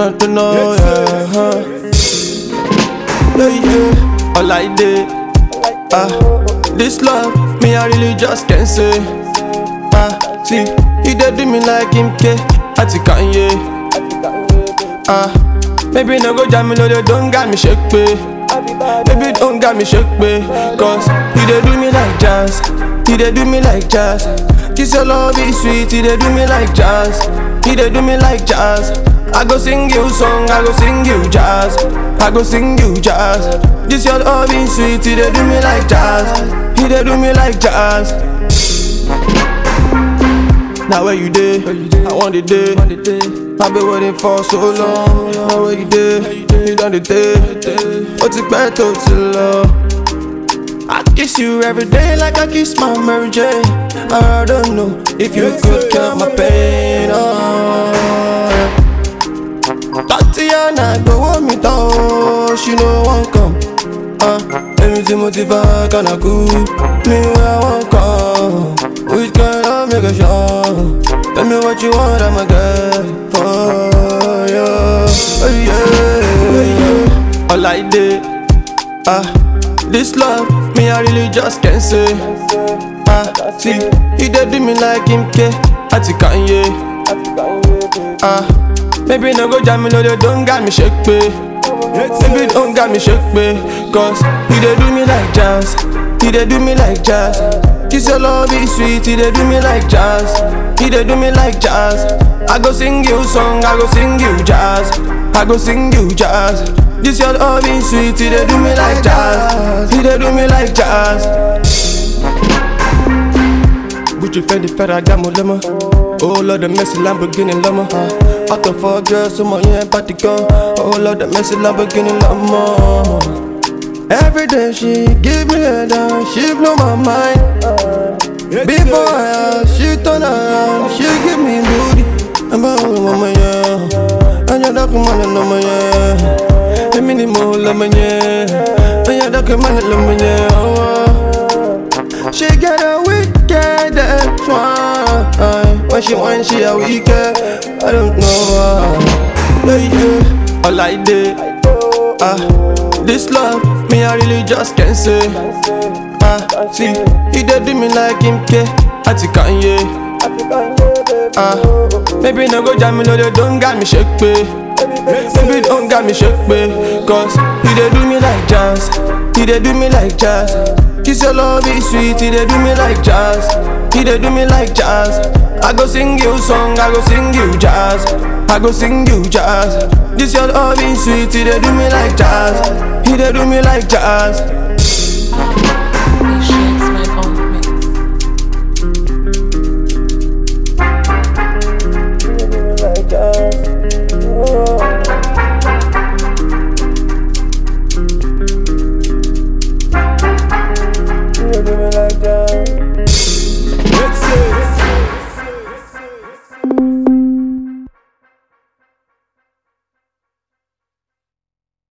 not to know, yeah. huh. Yeah, yeah. All I did, ah, this love, me I really just can't say. Ah, see, he did do me like him, K, Ati Kanye. Ah, maybe no go jam me, no, they don't got me shake, pay. Baby, don't got me shake, pay. Cause he did do me like jazz, he did do me like jazz. This your love is sweet, he did do me like jazz, he did do me like jazz. I go sing you song, I go sing you jazz, I go sing you jazz. This your love is sweet, he did do me like jazz, he did do me like jazz. Now where you did, I want the day. I've been waiting for so long. Now where you did, you done the day. What's it better to love? I kiss you every day like I kiss my Mary Jane. I don't know if you could count my pain. Oh, Tatiana, go want me down. She no one come. Uh, let me see motiva kana cool. Me where I want come. Which kind of make a show? Tell me what you want, I'm a girl for you. Oh, yeah, yeah. All I did, ah, this love, me I really just can't say. Ah, see, he did do me like him, K, Ati Kanye. Ah, maybe no go jam me, no they don't got me shake, pay. Baby, don't got me shake, pay. Cause he did do me like jazz, he did do me like jazz. This your love is sweet, he did do me like jazz, he did do me like jazz. I go sing you song, I go sing you jazz, I go sing you jazz. This your love is sweet, he did do me like jazz, he did do me like jazz. Gucci Fendi Ferragamo Lama Oh Lord, the messy Lamborghini Lama Out of four girls, so my yeah, party go Oh Lord, the messy Lamborghini Lama Every day she give me a down, she blow my mind Before I ask, she turn around, she give me booty I'm a mama, yeah And you're the man, no, yeah I'm in the mood, lama, yeah And you're the man, lama, yeah oh, oh. She get a wicked one When she whine, she a wicked I don't know why yeah, yeah. All I did, ah This love, me I really just can't say Ah, see, he did do me like him, K Ati Kanye Ah, maybe no go jam me, no they don't got me shake, pay Baby, don't got me shake, pay Cause he did do me like jazz He did do me like jazz This your love is sweet, he did do me like jazz He did do me like jazz I go sing you song, I go sing you jazz I go sing you jazz This your love is sweet, he did do me like jazz He did do me like jazz